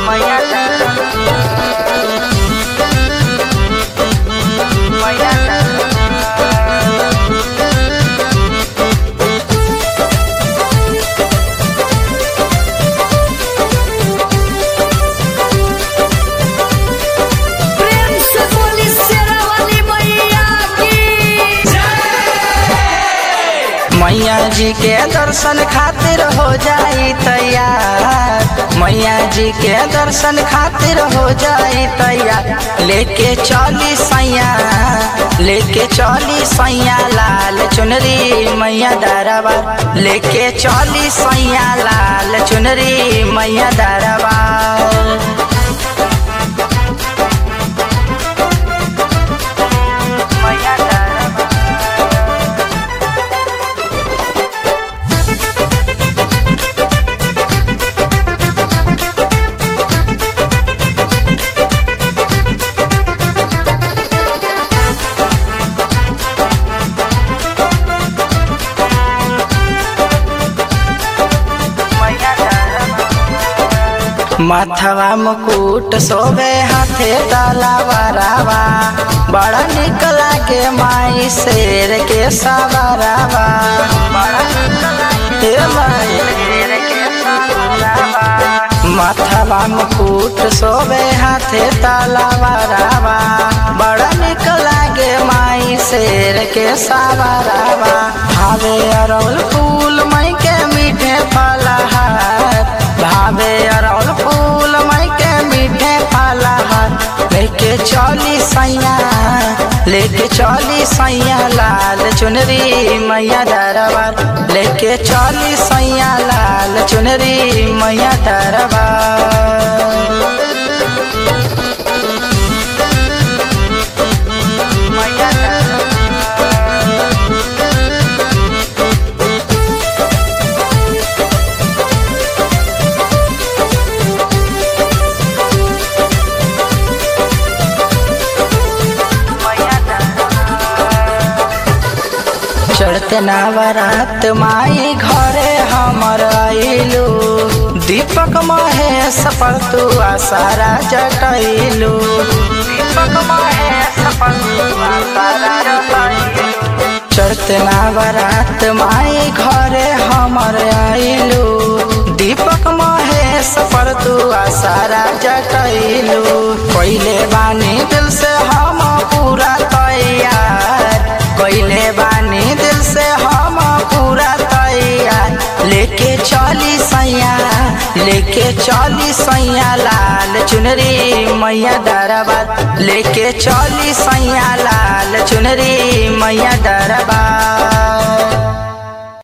मैया दरबार मैया दरबार प्रेम से बोली शेरा वाली मैया की मैया जी के दर्शन खातिर हो जाई तैयार मैया जी के दर्शन खातिर हो जाई तैयार लेके चली सैया लेके चली सैया लाल चुनरी मैया दरबार लेके चली सैया लाल चुनरी मैया दरबार मैया दरबार माथवा मुकुट सोबे हाथे तलावारावा बड़ा निक लागे माई शेर के सवारावा बड़ा निक लागे माई शेर के सवारावा माथवा मुकुट सोबे हाथे तलावारावा बड़ा निक लागे माई शेर के सवारावा भावे अरौल फूल मई के मीठे फलहार भावे अरौल फूल मई के मीठे फलहार लेके चली सैया लेके चली सैया लाल चुनरी मैया दरबार लेके चली सैया लाल चुनरी मैया दरबार मैया दरबार चढ़ते नवरात माई घरे हमर आइलू दीपक महेश पर तू आसारा जटैलू दीपक महेश पर तू आसारा जटैलू चढ़ते नवरात माई घरे हमर आइलू दीपक महेश पर तू आसारा जटैलू पहिले बानी दिल से हम पूरा तैयार कैले बानी दिल से हम पूरा तैयार लेके चली सैया लेके चली सैया लाल चुनरी मैया दरबार लेके चली सैया लाल चुनरी मैया दरबार